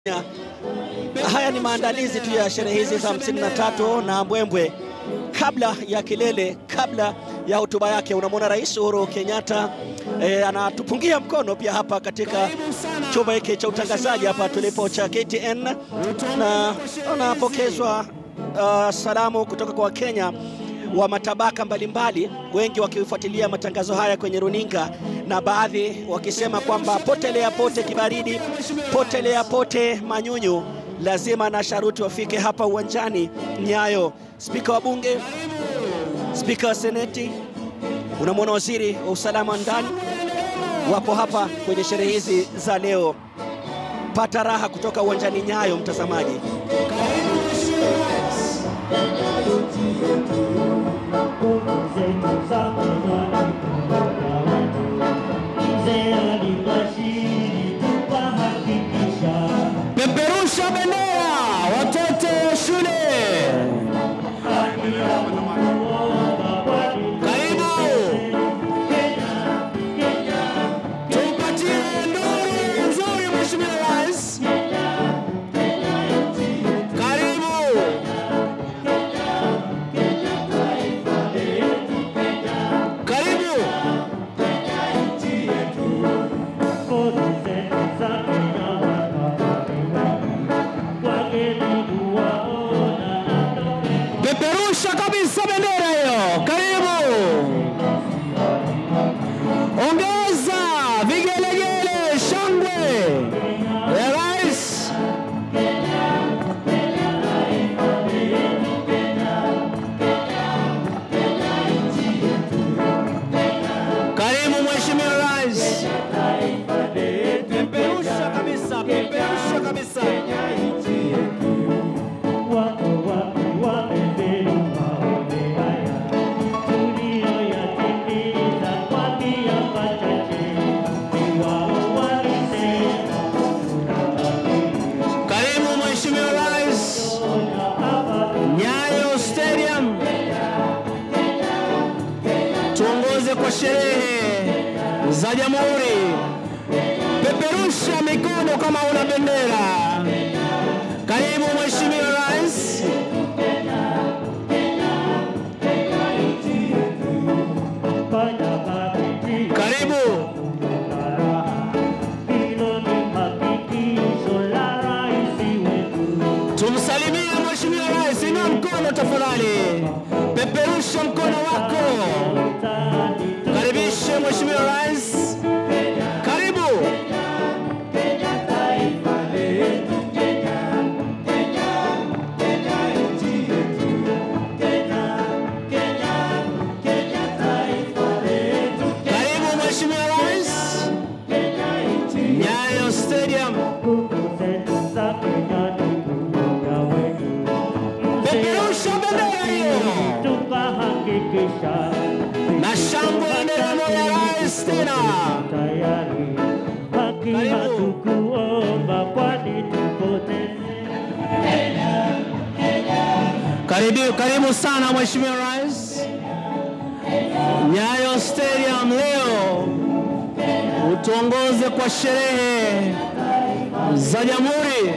Haya ni maandalizi tu ya sherehe hizi za 53 na mbwembwe kabla ya kilele, kabla ya hotuba yake. Unamwona Rais Uhuru Kenyatta e, anatupungia mkono pia hapa katika chumba hiki cha utangazaji hapa tulipo cha KTN, na anapokezwa uh, salamu kutoka kwa Wakenya wa matabaka mbalimbali, wengi wakifuatilia matangazo haya kwenye runinga na baadhi wakisema kwamba potelea pote kibaridi, potelea pote manyunyu, lazima na sharuti wafike hapa uwanjani Nyayo. Spika wa Bunge, spika wa Seneti, unamwona waziri wa usalama ndani, wapo hapa kwenye sherehe hizi za leo. Pata raha kutoka uwanjani Nyayo, mtazamaji. Peperusha bendera watoto wa shule. Karibu. Tumpatie nduru nzuri Mheshimiwa Rais. Karibu. Karibu. Peperusha kabisa bendera hiyo. Karibu. Ongeza vigelegele, shangwe ya rais. Karibu Mheshimiwa Rais. Peperusha kabisa, peperusha kabisa. Karibu Mheshimiwa Rais. Nyayo Stadium. Tuongoze kwa sherehe za Jamhuri. Peperusha mikono kama una bendera. Karibu Mheshimiwa Rais. Karibu. Tumsalimie Mheshimiwa Rais, inua mkono tafadhali, peperusha mkono wako, karibishe Mheshimiwa Rais, karibu. Karibu Mheshimiwa Rais, Nyayo Stadium. Peperusha bendera hiyo na shangwe ya nderemo ya rais tena. Karibu. Karibu, karibu sana Mheshimiwa Rais. Nyayo Stadium leo utuongoze kwa sherehe za Jamhuri.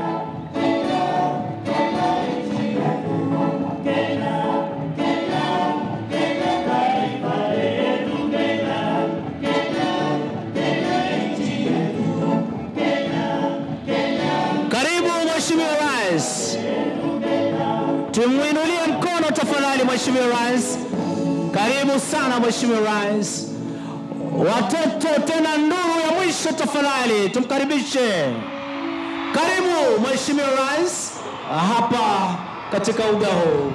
Karibu Mheshimiwa Rais, tumwinulie mkono tafadhali Mheshimiwa Rais. Karibu sana Mheshimiwa Rais. Watoto tena nduru ya mwisho tafadhali, tumkaribishe. Karibu Mheshimiwa Rais hapa katika uga huu.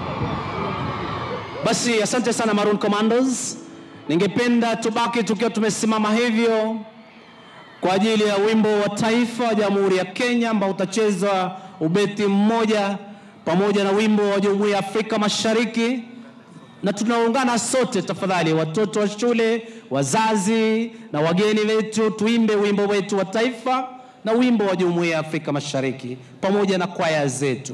Basi asante sana Maroon Commandos. Ningependa tubaki tukiwa tumesimama hivyo kwa ajili ya wimbo wa taifa wa Jamhuri ya Kenya ambao utachezwa ubeti mmoja pamoja na wimbo wa Jumuiya ya Afrika Mashariki, na tunaungana sote tafadhali, watoto wa shule, wazazi na wageni wetu, tuimbe wimbo wetu wa taifa na wimbo wa Jumuiya ya Afrika Mashariki pamoja na kwaya zetu.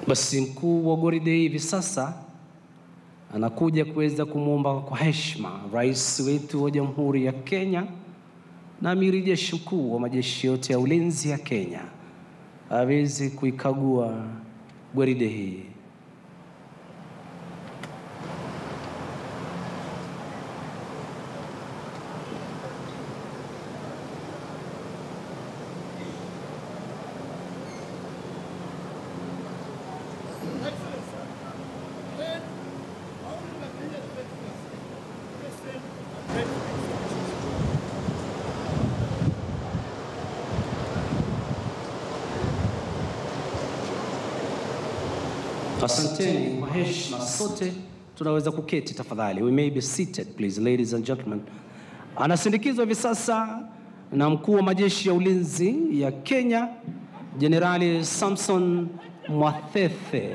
Basi mkuu wa gwaride hivi sasa anakuja kuweza kumwomba kwa heshima rais wetu wa Jamhuri ya Kenya na amiri jeshi mkuu wa majeshi yote ya ulinzi ya Kenya aweze kuikagua gwaride hii. Asanteni kwa heshima, sote tunaweza kuketi tafadhali. We may be seated please, ladies and gentlemen. Anasindikizwa hivi sasa na mkuu wa majeshi ya ulinzi ya Kenya, Jenerali Samson Mwathethe.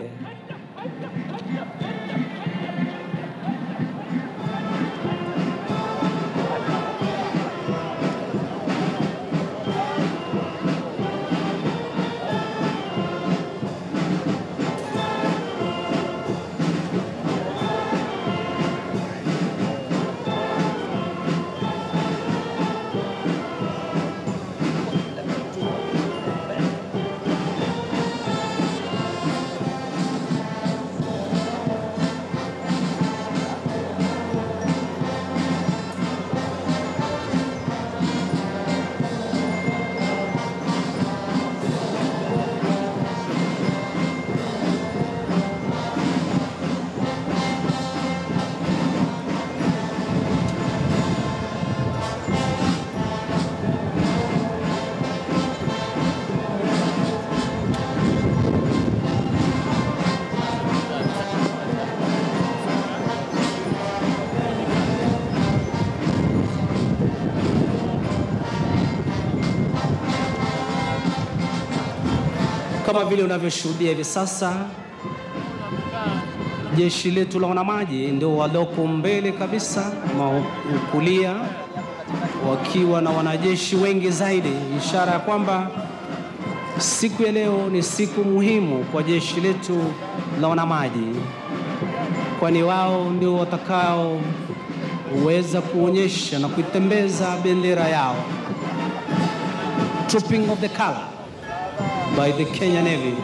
Kama vile unavyoshuhudia hivi sasa, jeshi letu la wanamaji ndio waloko mbele kabisa ma kulia, wakiwa na wanajeshi wengi zaidi, ishara ya kwamba siku ya leo ni siku muhimu kwa jeshi letu la wanamaji, kwani wao ndio watakaoweza kuonyesha na kuitembeza bendera yao, trooping of the color by the Kenya Navy.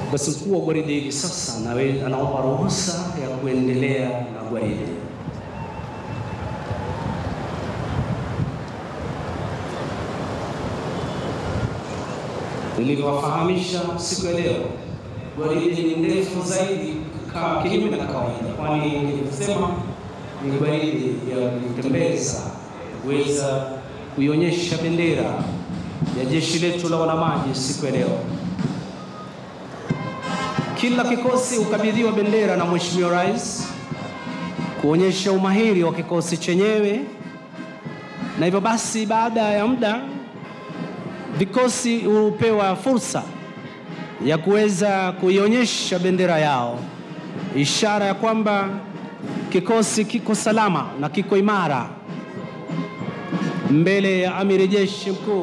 Basi mkuu wa gwaride hivi sasa anawe- anaomba ruhusa ya kuendelea na gwaride. Nilivyowafahamisha siku ya leo, gwaride ni ndefu zaidi ka kinyume na kawaida, kwani nilivyosema ni gwaride ya kutembeza, kuweza kuionyesha bendera ya jeshi letu la wanamaji siku ya leo. Kila kikosi hukabidhiwa bendera na Mheshimiwa Rais kuonyesha umahiri wa kikosi chenyewe, na hivyo basi, baada ya muda vikosi hupewa fursa ya kuweza kuionyesha bendera yao, ishara ya kwamba kikosi kiko salama na kiko imara mbele ya amiri jeshi mkuu.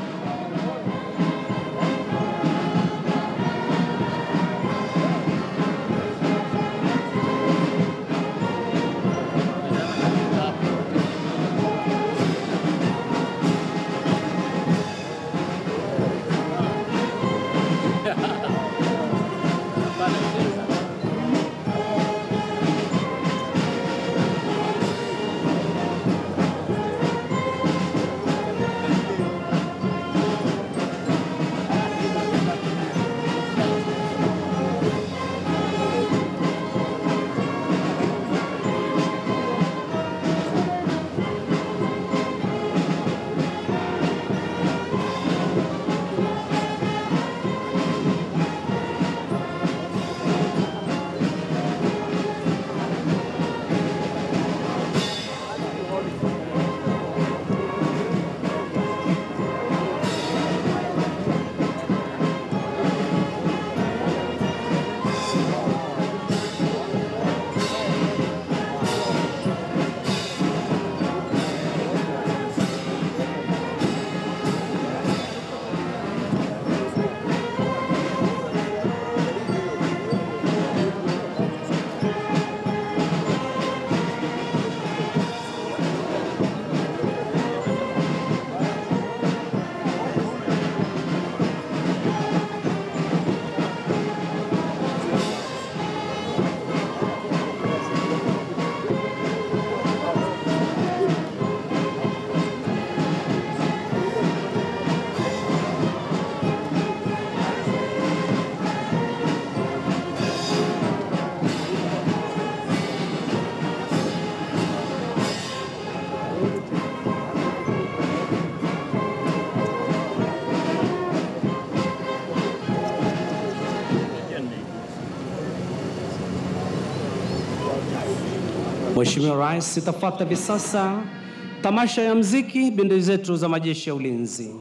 Mheshimiwa Rais, itafuata hivi sasa tamasha ya mziki bendi zetu za majeshi ya ulinzi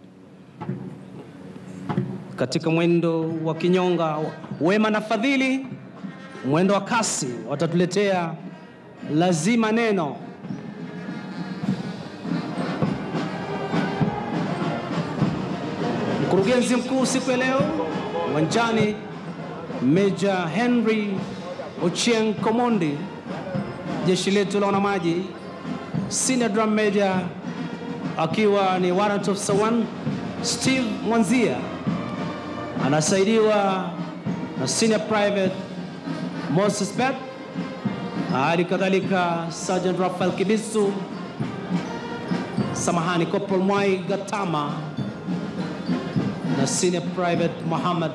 katika mwendo wa kinyonga wema na fadhili, mwendo wa kasi watatuletea lazima neno. Mkurugenzi mkuu siku ya leo uwanjani, Meja Henry Ochieng Komondi, jeshi letu la wanamaji, Senior Drum Major akiwa ni Warrant Officer 1 Steve Mwanzia anasaidiwa na Senior Private Moses Bet, hali kadhalika Sergeant Rafael Kibisu, samahani, Corporal Mwai Gatama na Senior Private Muhammad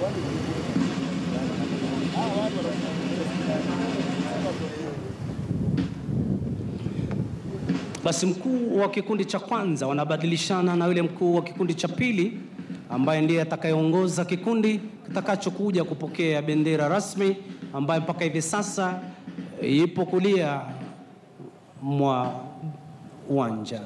Basi mkuu wa kikundi cha kwanza wanabadilishana na yule mkuu wa kikundi cha pili ambaye ndiye atakayeongoza kikundi kitakachokuja kupokea bendera rasmi ambayo mpaka hivi sasa ipo kulia mwa uwanja.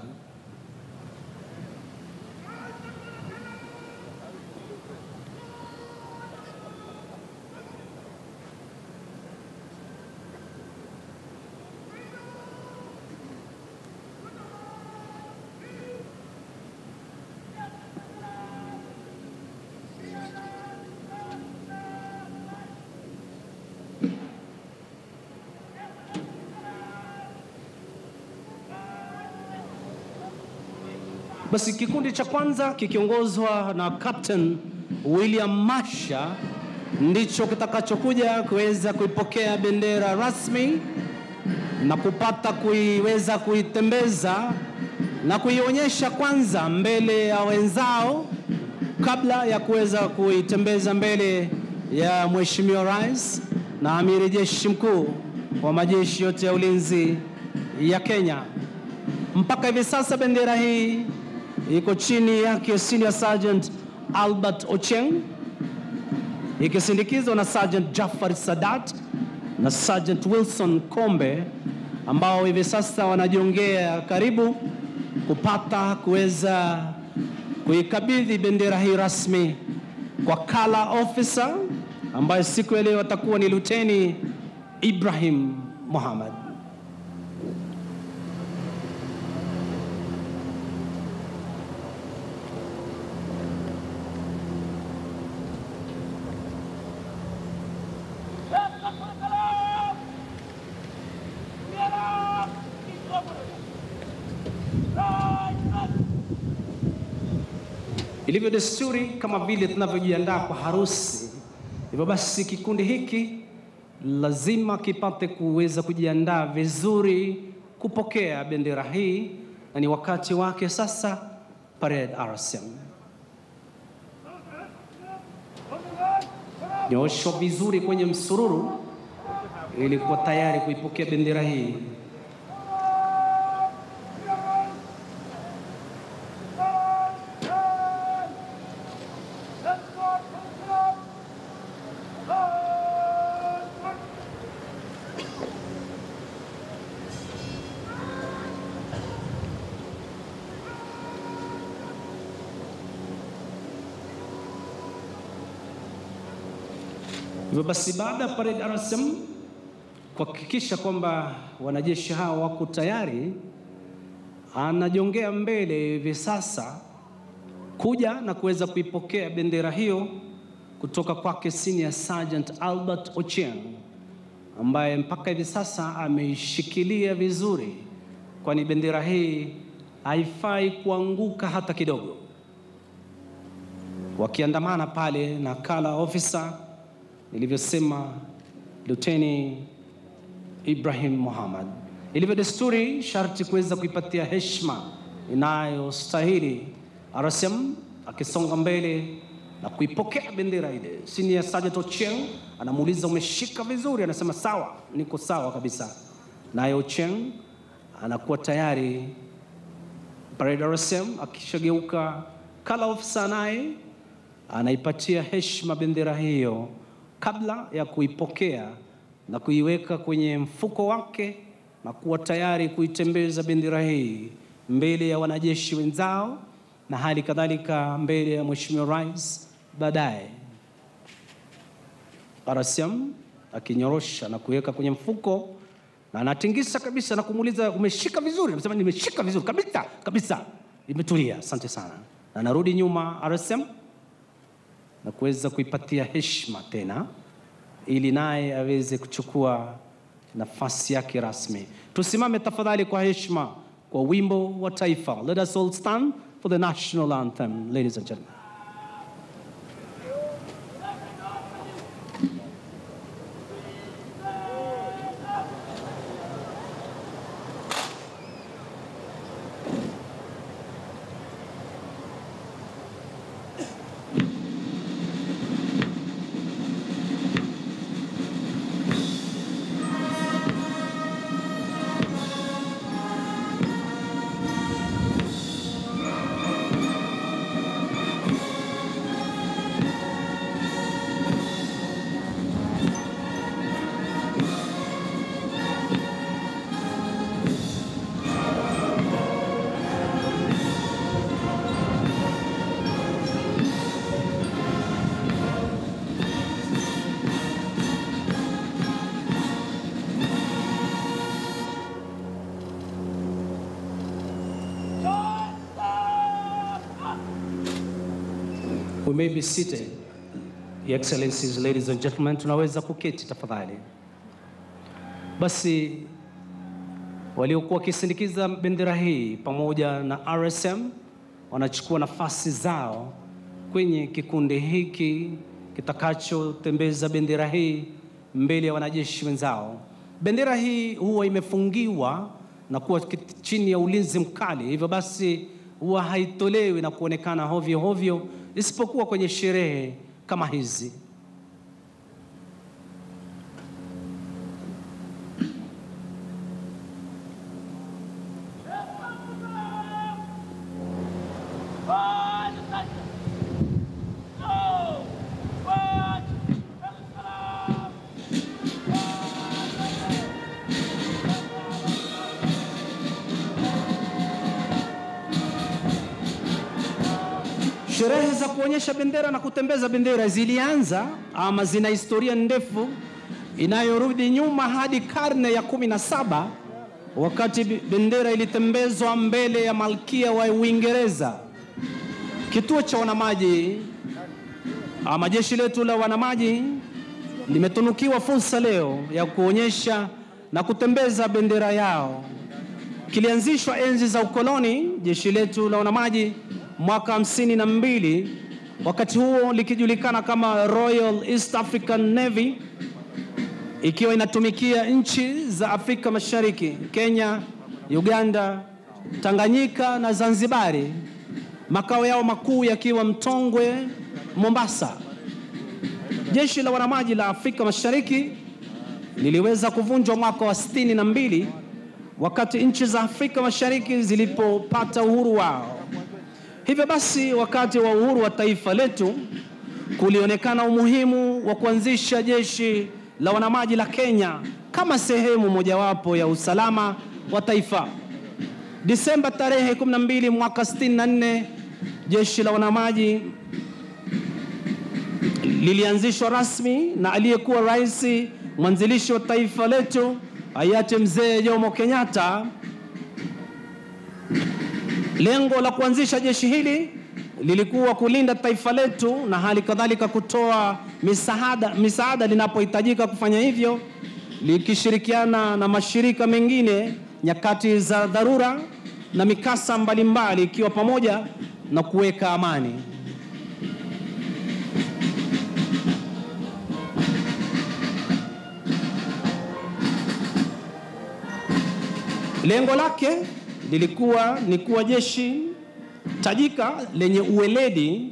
Basi kikundi cha kwanza kikiongozwa na Captain William Masha ndicho kitakachokuja kuweza kuipokea bendera rasmi na kupata kuiweza kuitembeza na kuionyesha kwanza mbele ya wenzao kabla ya kuweza kuitembeza mbele ya Mheshimiwa Rais na Amiri Jeshi Mkuu wa majeshi yote ya ulinzi ya Kenya. Mpaka hivi sasa bendera hii iko chini yake Senior Sergeant Albert Ocheng ikisindikizwa na Sergeant Jafar Sadat na Sergeant Wilson Kombe ambao hivi sasa wanajiongea karibu kupata kuweza kuikabidhi bendera hii rasmi kwa kala officer ambaye siku ya leo atakuwa ni Luteni Ibrahim Muhammad. Ilivyo desturi, kama vile tunavyojiandaa kwa harusi, hivyo basi kikundi hiki lazima kipate kuweza kujiandaa vizuri kupokea bendera hii, na ni wakati wake sasa. Parade RSM nyoshwa vizuri kwenye msururu ili kuwa tayari kuipokea bendera hii. Hivyo basi baada ya parade RSM kuhakikisha kwamba wanajeshi hao wako tayari, anajongea mbele hivi sasa kuja na kuweza kuipokea bendera hiyo kutoka kwake Senior Sergeant Albert Ochieng ambaye mpaka hivi sasa ameishikilia vizuri, kwani bendera hii haifai kuanguka hata kidogo, wakiandamana pale na kala officer nilivyosema Luteni Ibrahim Muhammad. Ilivyo desturi, sharti kuweza kuipatia heshima inayostahili. RSM akisonga mbele na kuipokea bendera ile. Senior Sergeant Ochieng anamuuliza umeshika vizuri? Anasema sawa, niko sawa kabisa. Naye Ochieng anakuwa tayari. Parade RSM akishageuka, kala officer naye anaipatia heshima bendera hiyo kabla ya kuipokea na kuiweka kwenye mfuko wake na kuwa tayari kuitembeza bendera hii mbele ya wanajeshi wenzao na hali kadhalika mbele ya Mheshimiwa Rais baadaye. RSM akinyorosha na kuweka kwenye mfuko na anatingisa kabisa na kumuuliza umeshika vizuri? Anasema nimeshika vizuri kabisa kabisa, imetulia, asante sana. Na anarudi nyuma RSM na kuweza kuipatia heshima tena ili naye aweze kuchukua nafasi yake rasmi. Tusimame tafadhali kwa heshima kwa wimbo wa taifa. Let us all stand for the national anthem, ladies and gentlemen. We may be seated. Your Excellencies, ladies and gentlemen, tunaweza kuketi tafadhali. Basi waliokuwa wakisindikiza bendera hii pamoja na RSM wanachukua nafasi zao kwenye kikundi hiki kitakachotembeza bendera hii mbele ya wanajeshi wenzao. Bendera hii huwa imefungiwa na kuwa kit- chini ya ulinzi mkali, hivyo basi huwa haitolewi na kuonekana hovyo hovyo, isipokuwa kwenye sherehe kama hizi. Sherehe za kuonyesha bendera na kutembeza bendera zilianza ama zina historia ndefu inayorudi nyuma hadi karne ya kumi na saba wakati bi- bendera ilitembezwa mbele ya malkia wa Uingereza. Kituo cha wanamaji ama jeshi letu la wanamaji limetunukiwa fursa leo ya kuonyesha na kutembeza bendera yao. Kilianzishwa enzi za ukoloni, jeshi letu la wanamaji mwaka hamsini na mbili, wakati huo likijulikana kama Royal East African Navy, ikiwa inatumikia nchi za Afrika Mashariki, Kenya, Uganda, Tanganyika na Zanzibari, makao yao makuu yakiwa Mtongwe, Mombasa. Jeshi la wanamaji la Afrika Mashariki liliweza kuvunjwa mwaka wa sitini na mbili wakati nchi za Afrika Mashariki zilipopata uhuru wao. Hivyo basi, wakati wa uhuru wa taifa letu kulionekana umuhimu wa kuanzisha jeshi la wanamaji la Kenya kama sehemu mojawapo ya usalama wa taifa. Disemba tarehe 12 mwaka 64 jeshi la wanamaji lilianzishwa rasmi na aliyekuwa rais mwanzilishi wa taifa letu hayati mzee Jomo Kenyatta. Lengo la kuanzisha jeshi hili lilikuwa kulinda taifa letu na hali kadhalika kutoa misaada, misaada linapohitajika kufanya hivyo, likishirikiana na mashirika mengine nyakati za dharura na mikasa mbalimbali, ikiwa pamoja na kuweka amani. Lengo lake lilikuwa ni kuwa jeshi tajika lenye uweledi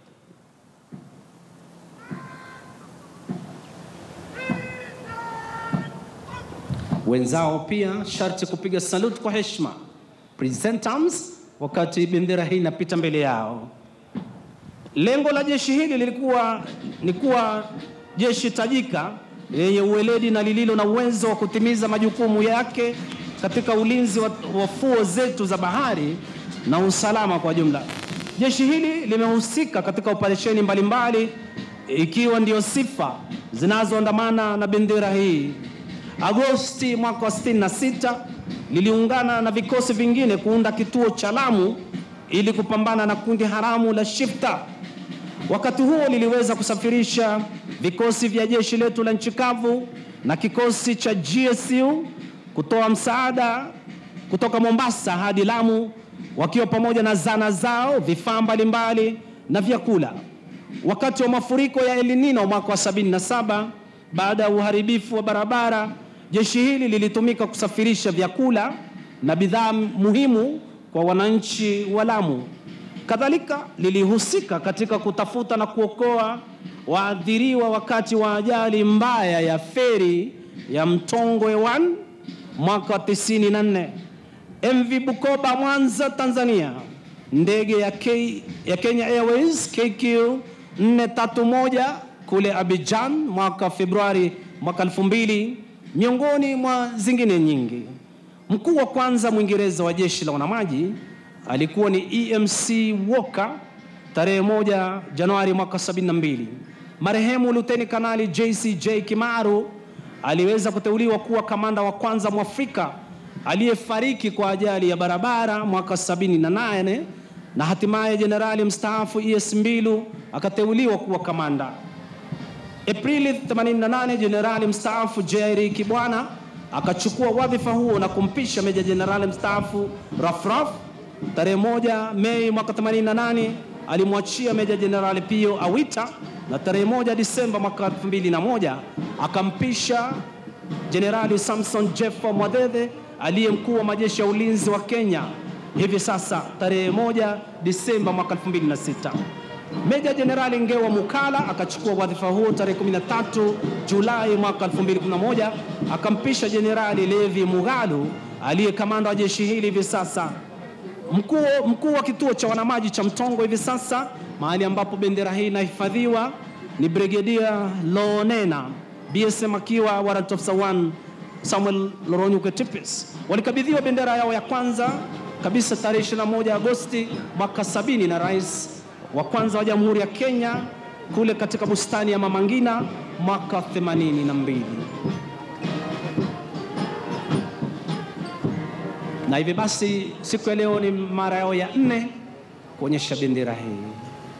wenzao pia sharti kupiga salute kwa heshima present arms wakati bendera hii inapita mbele yao. Lengo la jeshi hili lilikuwa ni kuwa jeshi tajika lenye uweledi na lililo na uwezo wa kutimiza majukumu yake katika ulinzi wa, wa fuo zetu za bahari na usalama kwa jumla. Jeshi hili limehusika katika operesheni mbalimbali ikiwa ndio sifa zinazoandamana na bendera hii. Agosti mwaka wa 66 liliungana na vikosi vingine kuunda kituo cha Lamu ili kupambana na kundi haramu la Shifta. Wakati huo liliweza kusafirisha vikosi vya jeshi letu la nchi kavu na kikosi cha GSU kutoa msaada kutoka Mombasa hadi Lamu wakiwa pamoja na zana zao, vifaa mbalimbali na vyakula. Wakati wa mafuriko ya El Nino mwaka wa 77 baada ya uharibifu wa barabara, jeshi hili lilitumika kusafirisha vyakula na bidhaa muhimu kwa wananchi wa Lamu. Kadhalika lilihusika katika kutafuta na kuokoa waathiriwa wakati wa ajali mbaya ya feri ya Mtongwe 1 mwaka wa 94. MV Bukoba Mwanza Tanzania, ndege ya, K, ya Kenya Airways KQ 431 kule Abidjan mwaka Februari mwaka 2000 miongoni mwa zingine nyingi. Mkuu wa kwanza Mwingereza wa jeshi la wanamaji alikuwa ni EMC Walker tarehe moja Januari mwaka 72. Marehemu Luteni Kanali JCJ Kimaru aliweza kuteuliwa kuwa kamanda wa kwanza Mwafrika aliyefariki kwa ajali ya barabara mwaka 78 na hatimaye jenerali mstaafu ES Mbilu akateuliwa kuwa kamanda. Aprili 88 jenerali mstaafu Jerry Kibwana akachukua wadhifa huo na kumpisha meja jenerali mstaafu Rafraf. Tarehe moja Mei mwaka 88 alimwachia meja jenerali Pio Awita na tarehe moja Disemba mwaka 2001 akampisha jenerali Samson Jeffa Mwadede aliye mkuu wa majeshi ya ulinzi wa Kenya hivi sasa tarehe moja Disemba mwaka 2006. Meja Jenerali Ngewa Mukala akachukua wadhifa huo tarehe 13 Julai mwaka 2011 akampisha Jenerali Levi Mugalu aliye kamanda wa jeshi hili hivi sasa. Mkuu mkuu wa kituo cha wanamaji cha Mtongo hivi sasa, mahali ambapo bendera hii inahifadhiwa ni Brigedia Lonena BSM akiwa warrant officer 1 Samuel Loronyuke Tipis. Walikabidhiwa bendera yao ya kwanza kabisa tarehe 21 Agosti mwaka sabini na rais wa kwanza wa Jamhuri ya Kenya kule katika bustani ya Mama Ngina mwaka 82. Na hivi basi siku ya leo ni mara yao ya nne kuonyesha bendera hii.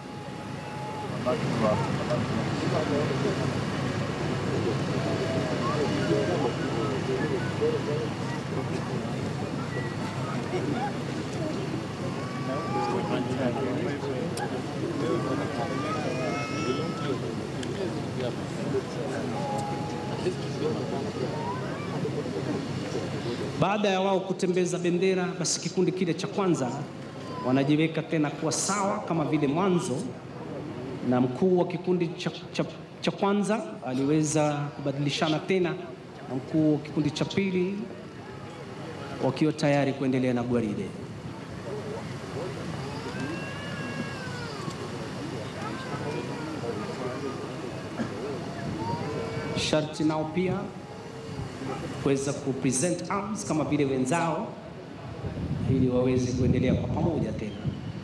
Baada ya wao kutembeza bendera, basi kikundi kile cha kwanza wanajiweka tena kuwa sawa kama vile mwanzo, na mkuu wa kikundi cha, cha, cha kwanza aliweza kubadilishana tena na mkuu wa kikundi cha pili, wakiwa tayari kuendelea na gwaride. Sharti nao pia kuweza kupresent arms kama vile wenzao ili waweze kuendelea kwa pamoja tena.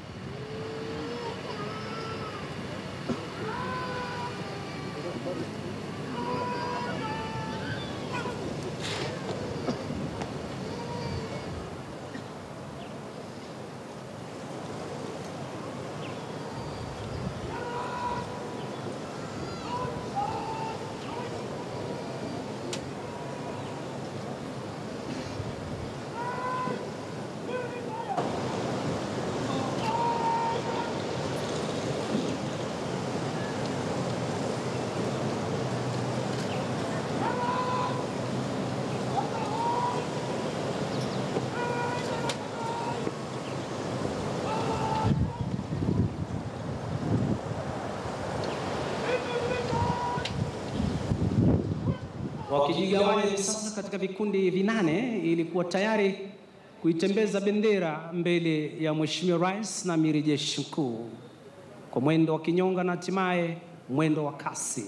wakijigawanya hivi sasa katika vikundi vinane ili kuwa tayari kuitembeza bendera mbele ya Mheshimiwa Rais na Amiri Jeshi Mkuu kwa mwendo wa kinyonga na hatimaye mwendo wa kasi.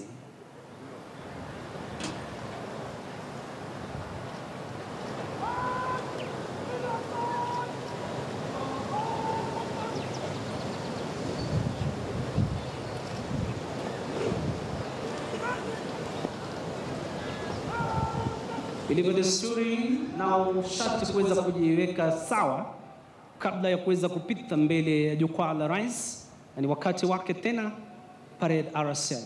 Ilivyo desturi na sharti kuweza kujiweka sawa kabla ya kuweza kupita mbele ya jukwaa la rais, na ni wakati wake tena parade RSM.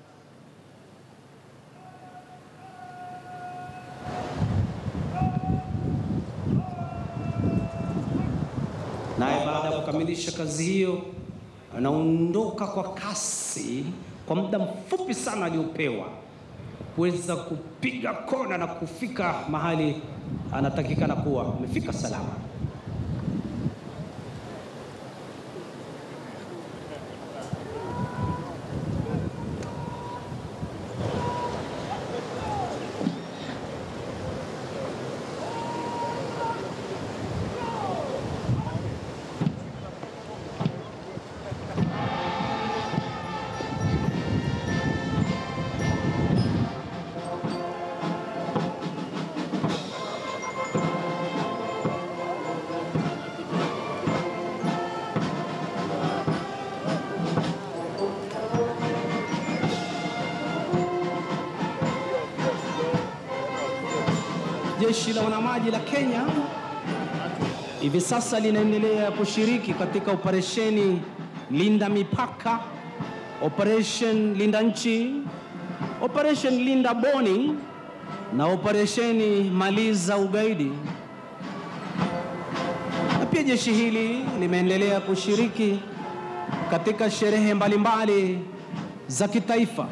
Naye baada ya kukamilisha kazi hiyo, anaondoka kwa kasi kwa muda mfupi sana aliopewa kuweza kupiga kona na kufika mahali anatakikana kuwa amefika salama. Jeshi la wanamaji la Kenya hivi sasa linaendelea kushiriki katika operesheni Linda Mipaka, operation Linda Nchi, operation Linda Boni na operesheni Maliza Ugaidi. Na pia jeshi hili limeendelea kushiriki katika sherehe mbalimbali za kitaifa.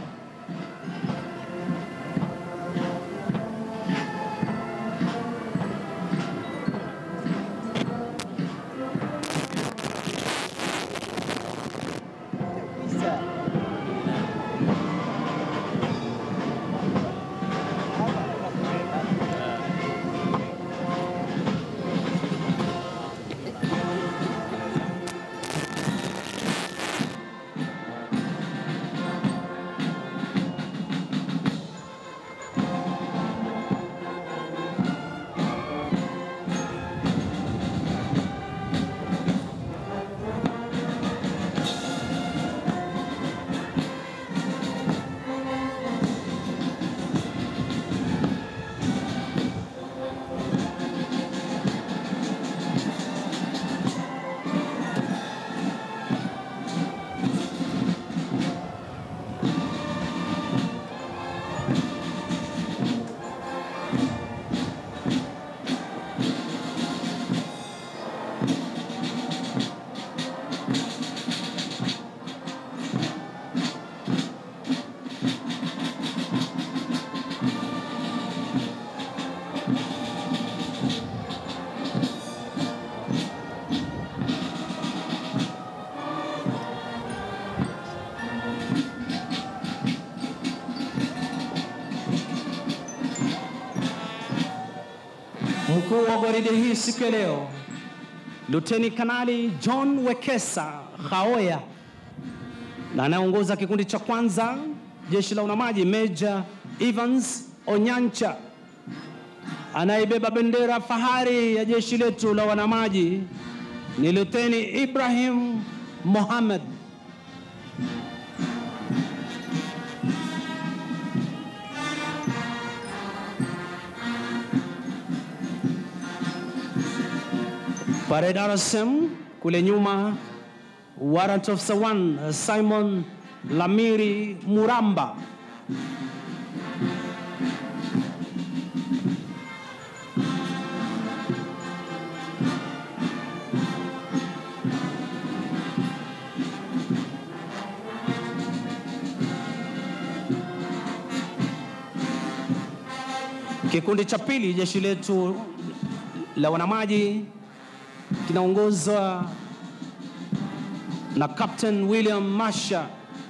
Mkuu wa gwaride hii siku ya leo Luteni Kanali John Wekesa Khaoya, na anayeongoza kikundi cha kwanza jeshi la wanamaji Meja Evans Onyancha, anayebeba bendera fahari ya jeshi letu la wanamaji ni Luteni Ibrahim Mohamed. Parade RSM kule nyuma, Warrant Officer 1 Simon Lamiri Muramba. Kikundi cha pili jeshi letu la wanamaji kinaongozwa na Captain William Masha.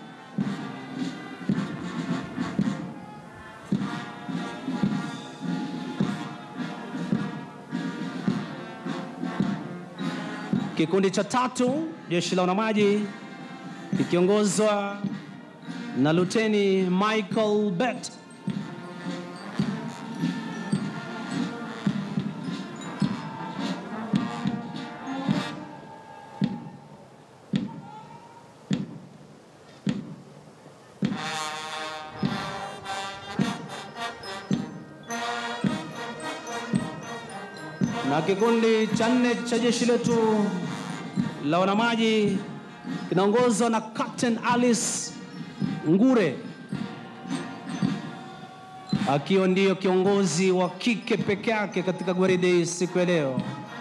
Kikundi cha tatu jeshi la wanamaji kikiongozwa na Luteni Michael Bett. na kikundi cha nne cha jeshi letu la wanamaji kinaongozwa na Captain Alice Ngure akiwa ndiyo kiongozi wa kike peke yake katika gwaride hii siku ya leo.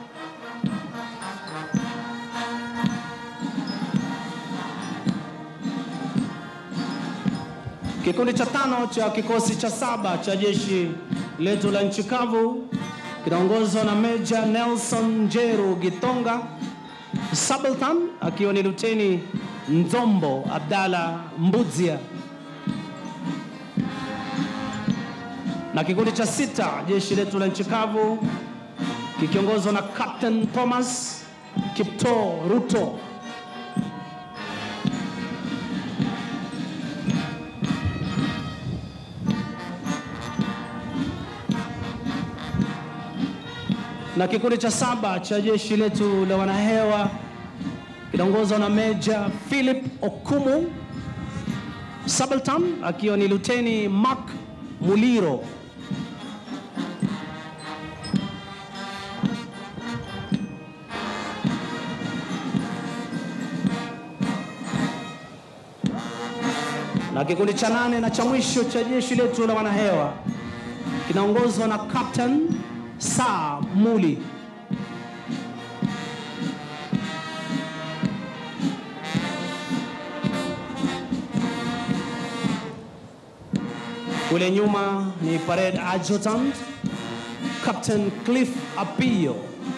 Kikundi cha tano cha kikosi cha saba cha jeshi letu la nchi kavu kinaongozwa na Meja Nelson Njeru Gitonga Subaltan akiwa ni Luteni Nzombo Abdalla Mbuzia, na kikundi cha sita jeshi letu la nchi kavu kikiongozwa na Captain Thomas Kipto Ruto. na kikundi cha saba cha jeshi letu la wanahewa kinaongozwa na Meja Philip Okumu Subaltan akiwa ni Luteni Mark Muliro. na kikundi cha nane na cha mwisho cha jeshi letu la wanahewa kinaongozwa na Captain Saa Muli. Kule nyuma ni parade adjutant Captain Cliff Apio.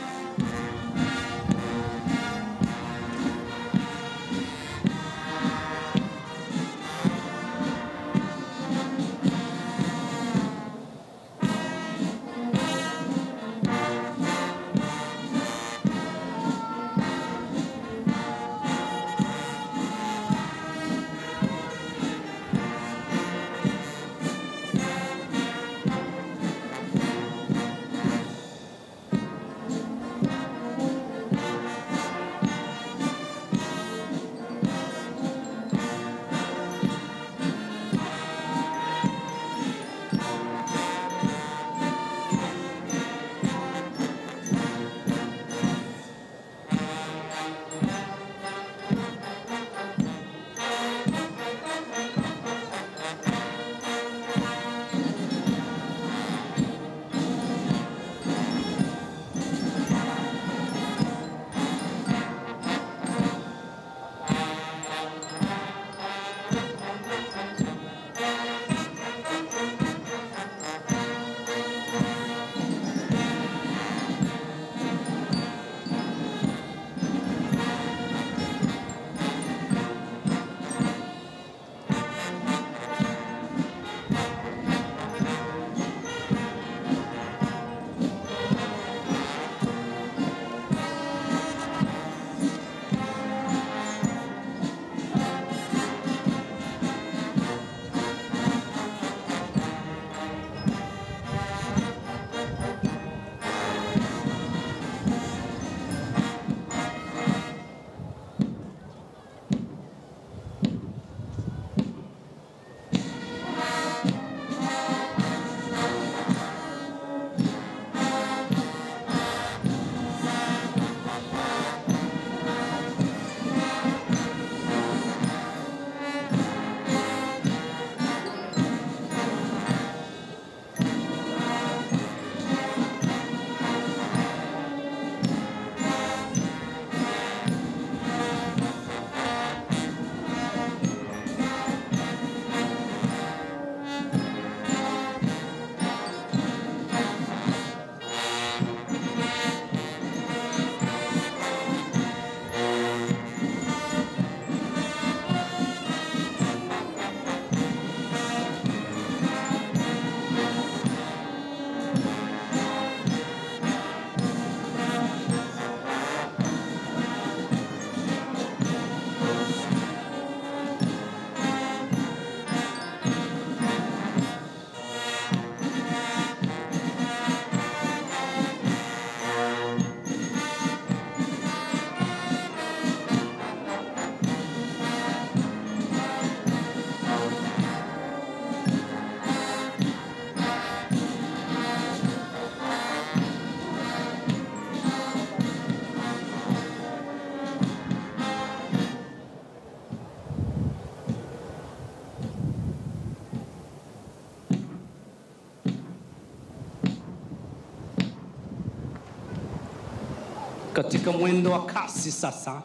katika mwendo wa kasi sasa,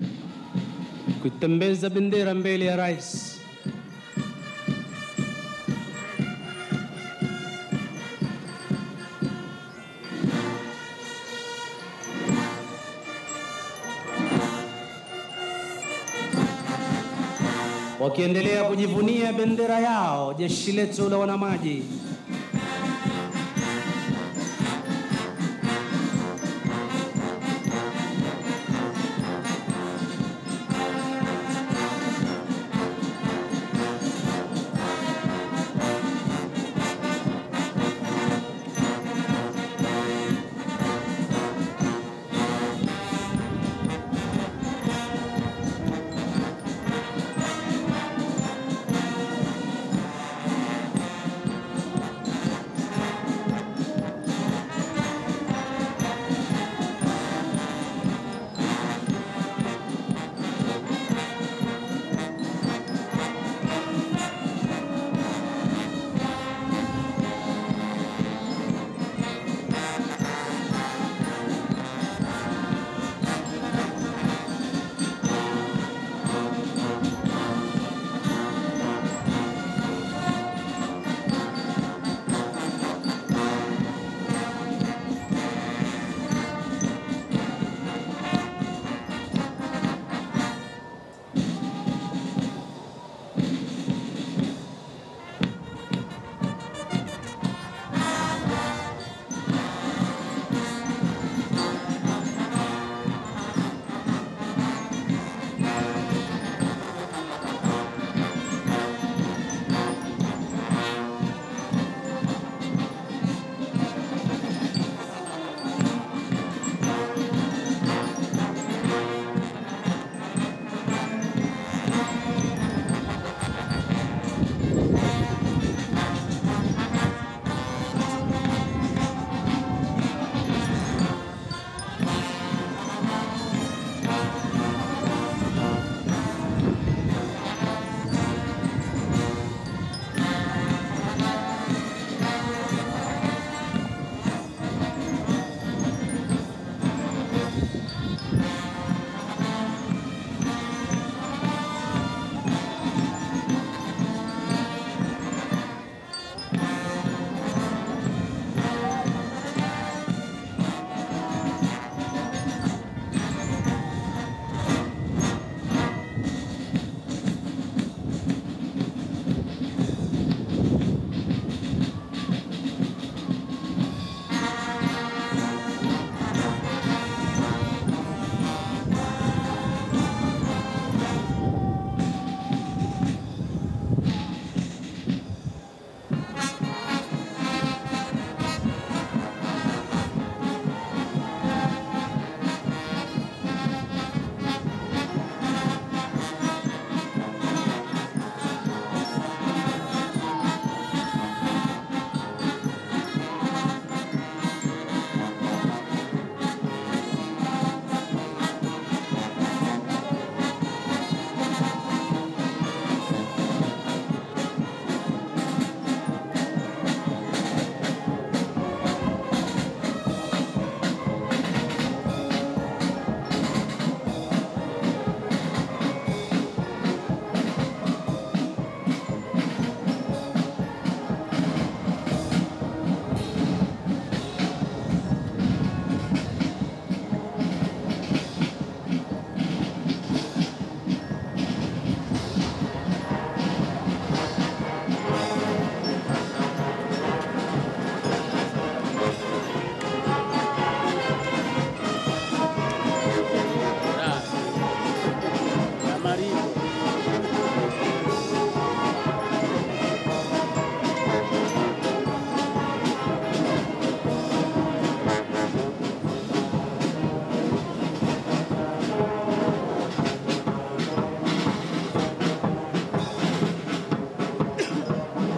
kuitembeza bendera mbele ya rais. wakiendelea kujivunia bendera yao, jeshi letu la wanamaji